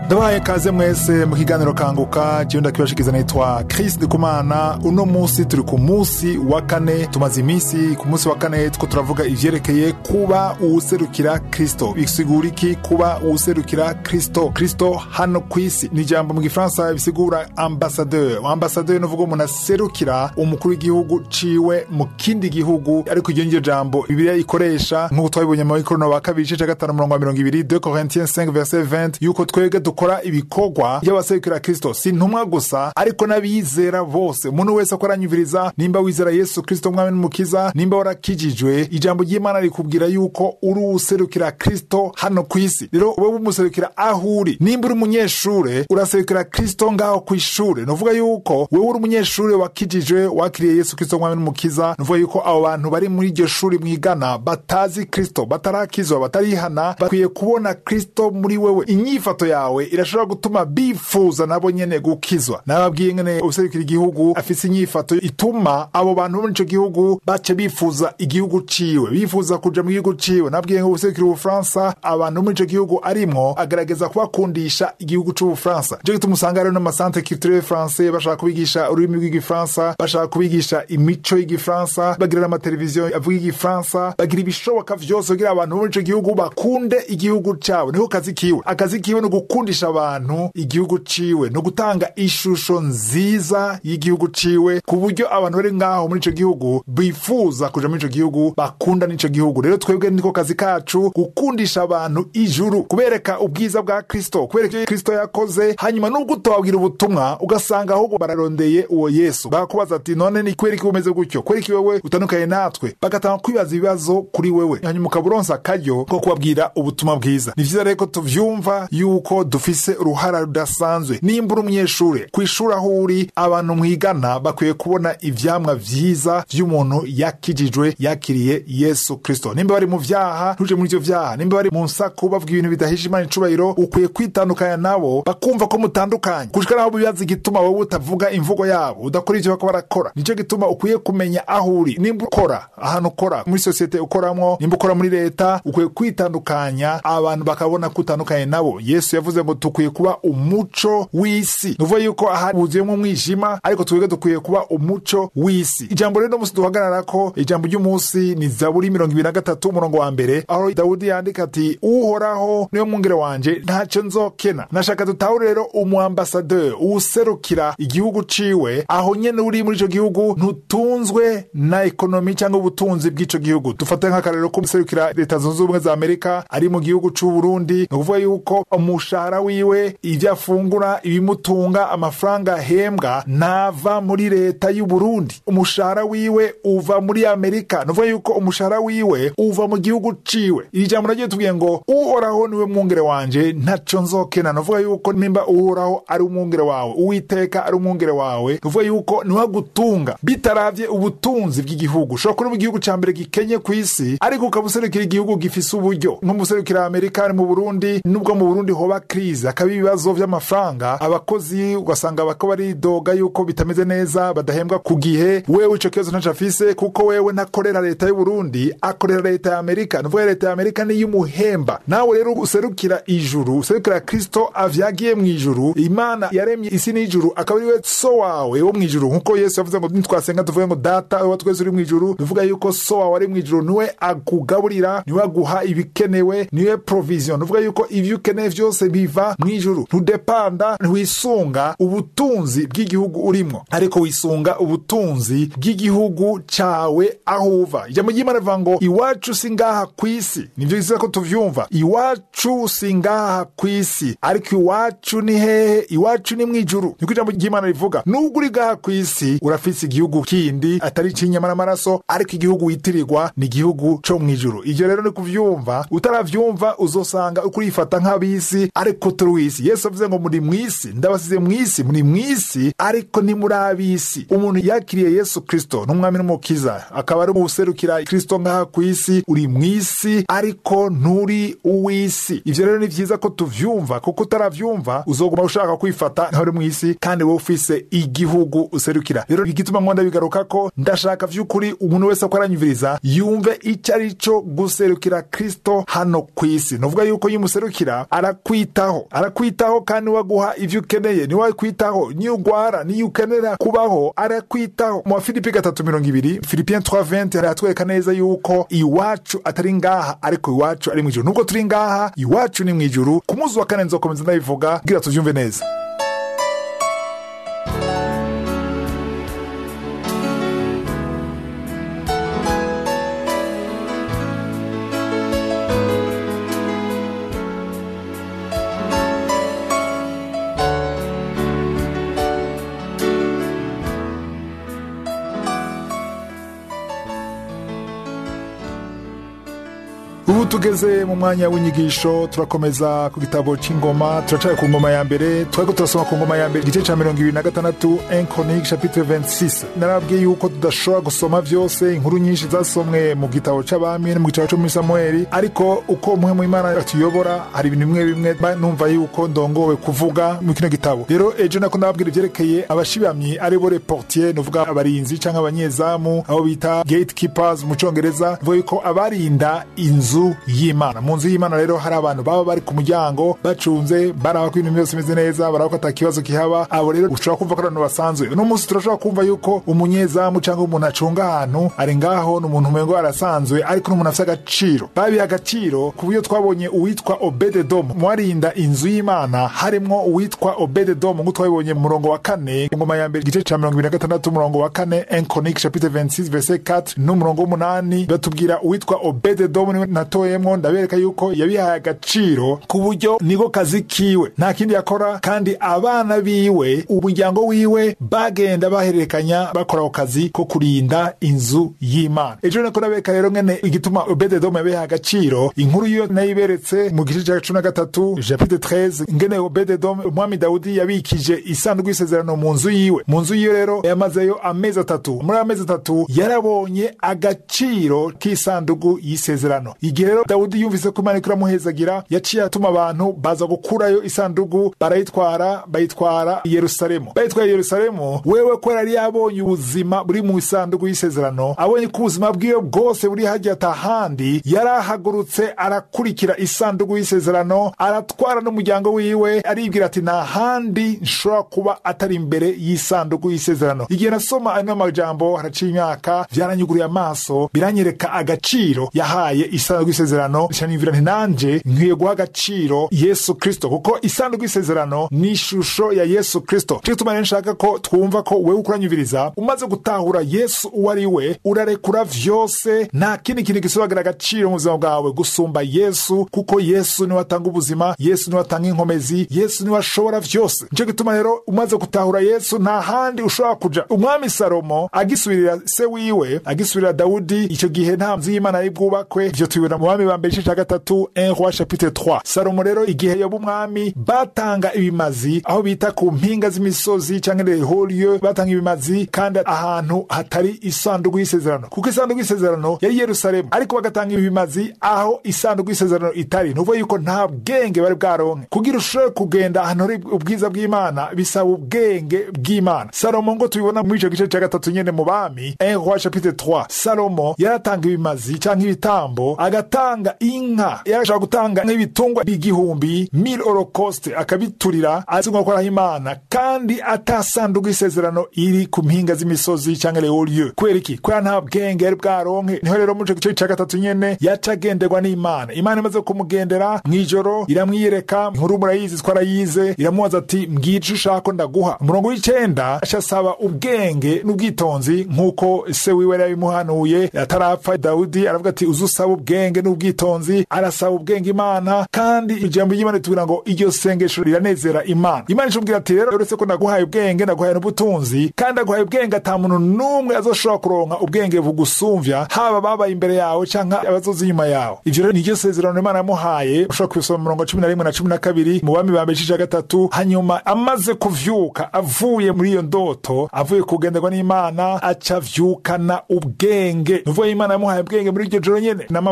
ndabahaye kaze mwese mu kiganiro kanguka jewe ndakibashikiza nitwa Chris Ndikumana uno musi turi ku musi wa kane tumaze iminsi ku musi wa kane two turavuga ivyerekeye kuba uwuserukira Kristo bisigura iki kuba uwuserukira Kristo Kristo hano kw'isi ni ijambo mu gifaransa bisigura ambassadeur ambassadeur nuvuga umuntu aserukira umukuru w'igihugu ciwe mu kindi gihugu ariko iryo niryo jambo bibiliya ikoresha nk'uko twabibonye mu ikono wa kabiri igice ca gatanu umurongo wa mirongo ibiri 2 Corinthiens 5 verset 20 yuko twebwe dukora ibikorwa by'abaserukira kristo si ntumwa gusa ariko n'abizera bose umuntu wese ko aranyumviriza nimba wizera yesu kristo umwami n'umukiza nimba warakijijwe ijambo ry'imana rikubwira yuko uri uwuserukira kristo hano ku isi rero wowe umuserukira aho uri nimba uri umunyeshure uraserukira kristo ngaho ku ishure nuvuga yuko wewe uri umunyeshure wakijijwe wakiriye yesu kristo umwami n'umukiza nuvuga yuko abo bantu bari muri iryo shuri mwigana batazi kristo batarakizwa batarihana bakwiye kubona kristo muri wewe inyifato yawe irashobora gutuma bifuza nabo nyene gukizwa nababwiye ngene userukira igihugu afise inyifato ituma abo bantu bo muri ico gihugu bace bifuza igihugu ciwe bifuza kuja mu gihugu ciwe nabwiye ngo userukira ubufaransa abantu bo muri ico gihugu arimwo agerageza kubakundisha igihugu c'ubufaransa nico gituma usanga rero n'amasantre culturel français bashaka kubigisha ururimi rw'igifaransa bashaka kubigisha imico y'igifaransa bagira n'amateleviziyo avuga igifaransa bagira ibishoboka vyose kugira abantu bo muri ico gihugu bakunde igihugu cabo niko kazi kiwe akazi kiwe ni ugukundisha abantu igihugu ciwe no gutanga ishusho nziza y'igihugu ciwe ku buryo abantu bari ngaho muri ico gihugu bifuza kuja muri ico gihugu bakunda n'ico gihugu rero twebwe niko kazi kacu gukundisha abantu ijuru kubereka ubwiza bwa kristo kubereka ivyo kristo yakoze hanyuma nubwo utobabwira ubutumwa ugasanga ahubwo bararondeye uwo yesu bakakubaza ati none ni kubera iki umeze gutyo kubera iki wewe utandukanye natwe bagatanga kwibaza ibibazo kuri wewe hanyuma ukaba uronsa akaryo ko kubabwira ubutumwa bwiza ni vyiza rero ko tuvyumva yuko dufise uruhara rudasanzwe nimba uri umunyeshure ku ishuri aho uri abantu mwigana bakwiye kubona ivyamwa vyiza vy'umuntu yakijijwe yakiriye yesu kristo nimba bari mu vyaha ntuje muri ivyo vyaha nimba bari mu nsaku bavuga ibintu bidahisha imana icubahiro ukwiye kwitandukanya nabo bakumva ko mutandukanye gushika naho bibaza igituma wowe utavuga imvugo yabo udakora ivyo bako barakora nico gituma ukwiye kumenya aho uri nimba ukora ahantu ukora muri sosiyete ukoramwo nimba ukora muri leta ukwiye kwitandukanya abantu bakabona ko utandukanye nabo yesu yavuze ngo dukwiye kuba umuco w'isi nuvuga yuko aha huzuyemo umwijima ariko twebwe dukwiye kuba umuco w'isi ijambo rero musi duhagararako ijambo ry'umunsi ni zaburi mirongo ibiri na gatatu umurongo wa mbere aho dawudi yandika ati uhoraho niwe mwungere wanje ntaco nzokena nashaka dutahure rero umuambasadeur uwuserukira igihugu ciwe aho nyene uri muri ico gihugu ntutunzwe na ekonomi cyangwa ubutunzi bw'ico gihugu dufate nk'akarero ko userukira leta zunze ubumwe za amerika ari mu gihugu c'uburundi ni ukuvuga yuko umushahara wiwe ivyo afungura ibimutunga amafaranga ahembwa nava muri leta y'uburundi umushahara wiwe uva muri amerika ni ukuvuga yuko umushahara wiwe uva mu gihugu ciwe iri jambo nagiye tubwiye ngo uhoraho niwe mwungere wanje ntaco nzokena ni ukuvuga yuko nimba uhoraho ari umwungere wawe uwiteka ari umwungere wawe ni ukuvuga yuko niwe agutunga bitaravye ubutunzi bw'igihugu ushobora kuba igihugu ca mbere gikenye ku isi ariko ukaba userukira igihugu gifise uburyo nk'umuserukira amerika ari mu burundi nubwo mu burundi hoba krize hakaba ibibazo vy'amafaranga abakozi ugasanga bako baridoga yuko bitameze neza badahembwa ku gihe wewe ico kibazo ntaco afise kuko wewe ntakorera leta y'uburundi akorera leta ya amerika nuvuga leta ya amerika niyo umuhemba nawe rero userukira ijuru userukira kristo avyagiye mu ijuru imana yaremye isi n'ijuru akaba ariwe so wawe wo mu ijuru nkuko yesu yavuze ngo nitwasenga tuvuge ngo data wa twese uri mu ijuru bivuga yuko so wawe ari mu ijuru niwe akugaburira niwe aguha ibikenewe niwe provision nuvuga yuko ivyo ukeneye vyose biva mu ijuru ntudepanda ntiwisunga ubutunzi bw'igihugu urimwo ariko wisunga ubutunzi bw'igihugu cawe aho uva ijambo ry'imana rivuga ngo iwacu si ngaha kw'isi nivyo biza ko tuvyumva iwacu si ngaha kw'isi ariko iwacu ni hehe iwacu ni mw'ijuru niko ijambo ry'imana rivuga nubwo uri ngaha kw'isi urafise igihugu kindi atari icinyama n'amaraso ariko igihugu witirirwa ni igihugu co mw'ijuru ivyo rero ni kuvyumva utaravyumva uzosanga uko urifata nk'ab'isi ariko turi w'isi yesu avuze ngo muri mw'isi ndabasize mw'isi muri mw'isi ariko ni muri ab'isi umuntu yakiriye yesu kristo n'umwami n'umukiza akaba ari uwuserukira kristo ngaha kw'isi uri mw'isi ariko nturi uw'isi ivyo rero ni vyiza ko tuvyumva kuko utaravyumva uzoguma ushaka kwifata nkaho uri mw'isi kandi wowe ufise igihugu userukira rero igituma nkunda bigaruka ko ndashaka vy'ukuri umuntu wese ko aranyumviriza yumve ico ari co guserukira kristo hano kw'isi novuga yuko iyo umuserukira arakwitaho arakwitaho arakwitaho kandi waguha ivyo ukeneye niwe akwitaho niyo ugwara niyo ukenera kubaho arakwitaho mu bafilipi gatatu mirongo ibiri filipien 320 haratwereka neza yuko iwacu atari ngaha ariko iwacu ari mw'ijuru nubwo turi ngaha iwacu ni mw'ijuru ku munsi wa kane nzokomeza ndabivuga kugira tuvyumve neza ubu tugeze mu mwanya w'inyigisho turakomeza ku gitabo c'ingoma turacara ku ngoma ya mbere twariko turasoma ku ngoma ya mbere igice ca mirongo ibiri na gatandatu enchronique chapitre 26 narabwiye yuko tudashobora gusoma vyose inkuru nyinshi zasomwe mu gitabo c'abami no mu gitabo co muri samueli ariko uko umwe mu imana atuyobora hari ibintu bimwe bimwe mba numva yuko ndongowe kuvuga mu kino gitabo rero ejo nako ndababwira ivyerekeye abashibamyi aribo reportier nuvuga abarinzi canke abanyezamu abo bita gatekeepers mu congereza vuga yuko abarinda inzu y'imana mu nzu y'imana rero hari abantu baba bari ku muryango bacunze baraba ko ibintu byose bimeze neza baraba ko ata kibazo kihaba abo rero ushobora kumva ko ari abantu basanzwe uno munsi turashobora kumva yuko umunyezamu cyangwa umuntu acunga ahantu ari ngaho ni umuntu umengo arasanzwe ariko n'umuntu afite agaciro babiha agaciro ku buryo twabonye uwitwa obededomu mu barinda inzu y'imana harimwo uwitwa obededomu nk'uko twabibonye mu murongo wa kane ingoma ya mbere igice cya mirongo ibiri na gatandatu umurongo wa kane enchronique chapitre 26 verset 4 n'umurongo w'umunani batubwira uwitwa obededomu niwe natoyemwo ndabereka yuko yabihaye agaciro ku buryo niko kazi kiwe nta kindi yakora kandi abana biwe umuryango wiwe bagenda bahererekanya bakora ako kazi ko kurinda inzu y'imana ejo niko ndabereka rero ngene igituma obededomu yabihaye agaciro inkuru yo nayiberetse mu gice cya cumi na gatatu chapitre 13 ngene obededomu umwami dawudi yabikije isanduku y'isezerano mu nzu yiwe mu nzu yiwe rero yamazeyo amezi atatu muri ayo amezi atatu yarabonye agaciro k'isanduku y'isezerano igihe rero dawudi yumvise ko imana iriko iramuhezagira yaciye atuma abantu baza gukurayo isanduku barayitwara bayitwara i yerusalemu bayitwaye i yerusalemu wewe ko yari yabonye ubuzima buri mu isanduku y'isezerano abonye ko ubuzima bwiwe bwose buri hajya atahandi yarahagurutse arakurikira isanduku y'isezerano aratwara n'umuryango wiwe aribwira ati nta handi nshobora kuba atari imbere y'isanduku y'isezerano igihe nasoma ano majambo haraciye imyaka vyaranyuguriye amaso biranyereka agaciro yahaye isanduku y'isezerano shanimvira nti nanje nkwiye guha agaciro yesu kristo kuko isanduku y'isezerano ni ishusho ya yesu kristo cyo gituma rero nshaka ko twumva ko wewe ukuranyumviriza umaze gutahura yesu uwo ari we urarekura vyose nta kindi kintu gisobagira agaciro mu buzima bwawe gusumba yesu kuko yesu niwe atanga ubuzima yesu niwe atanga inkomezi yesu niwe ashobora vyose nico gituma rero umaze gutahura yesu nta handi ushobora kuja umwami salomo agisubirira se wiwe agisubirira dawudi ico gihe nta nzu y'imana yari bwubakwe ivyo tubibona mu bami ba mbere igice ca gatatu 1 roi chapitre 3 salomo rero igihe yoba umwami batanga ibimazi aho bita ku mpinga z'imisozi canke les hauts lieux batanga ibimazi kandi ahantu hatari isanduku y'isezerano kuko isanduku y'isezerano yari i yerusalemu ariko bagatanga ibimazi aho isanduku y'isezerano itari nuvuga yuko nta bwenge bari bwaronke kugira ushobore kugenda ahantu hari ubwiza bw'imana bisaba ubwenge bw'imana salomo ngo tubibona muri ico gice ca gatatu nyene mu bami 1 roi chapitre 3 salomo yaratanga ibimazi canke ibitambo agatanga inka yarashobora gutanga nk'ibitungwa bigihumbi mil holocaust akabiturira azi ngo akoraho imana kandi atasanduku y'isezerano iri ku mpinga z'imisozi canke les hauts lieux kubera iki kubera nta bwenge yari bwaronke niho rero muri ico gice ca gatatu nyene yaca agenderwa n'imana imana imaze kumugendera mw'ijoro iramwiyereka inkuru murayizi twarayize iramubaza ati mbwira ico ushaka ko ndaguha umurongo w'icenda aca asaba ubwenge n'ubwitonzi nk'uko se wiwe yari yabimuhanuye atarapfa dawudi aravuga ati uze usaba ubwenge n'ubwitonzi arasaba ubwenge imana kandi ijambo ry'imana ritubwira ngo iryo sengesho riranezera imana imana icumubwira ati rero uretse ko naguhaye ubwenge naguhaye n'ubutunzi kandi naguhaye ubwenge ata muntu n'umwe azoshobora kuronka ubwenge bugusumvya haba babaye imbere yawe canke abazoza inyuma yawe ivyo rero niryo sezerano imana yamuhaye ushobora kubisoma mu murongo cumi na rimwe na cumi na kabiri mu bami ba mbere igice ca gatatu hanyuma amaze kuvyuka avuye muri iyo ndoto avuye kugenderwa n'imana aca avyukana ubwenge nuvuga imana yamuhaye ubwenge muri iryo joro nyene namabwira abantu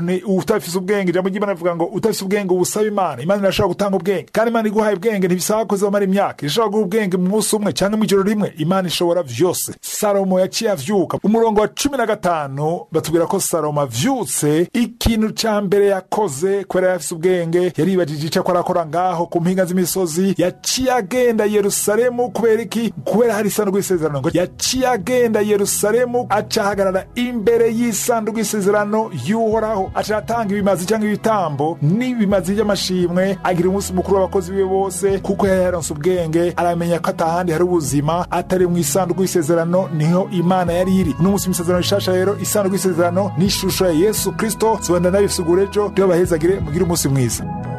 ni utafise ubwenge ijambo ry'imana rivuga ngo utafise ubwenge ubusaba imana imana irashobora gutanga ubwenge kandi imana iguhaye ubwenge ntibisaba ko zomara imyaka irashobora guha ubwenge mu munsi umwe cyangwa mu ijoro rimwe imana ishobora vyose salomo yaciye avyuka umurongo wa cumi na gatanu batubwira ko salomo avyutse ikintu ca mbere yakoze kubera yafise ubwenge yaribajije ico akora akora ngaho ku mpinga z'imisozi yaciye agenda yerusalemu kubera iki kubera hari isanduku y'isezerano ngo yaciye agenda yerusalemu aca ahagarara imbere y'isanduku y'isezerano y'uhoraho aca atanga ibimazi cyangwa ibitambo n'ibimazi by'amashimwe agira umunsi mukuru w'abakozi biwe bose kuko yari yaronse ubwenge aramenya ko atahandi hari ubuzima atari mu isanduku y'isezerano niho imana yari iri uno munsi mu isezerano rishasha rero isanduku y'isezerano n'ishusho ya yesu kristo zibanda nayo ifise ugurejo ryo bahezagire mugire umunsi mwiza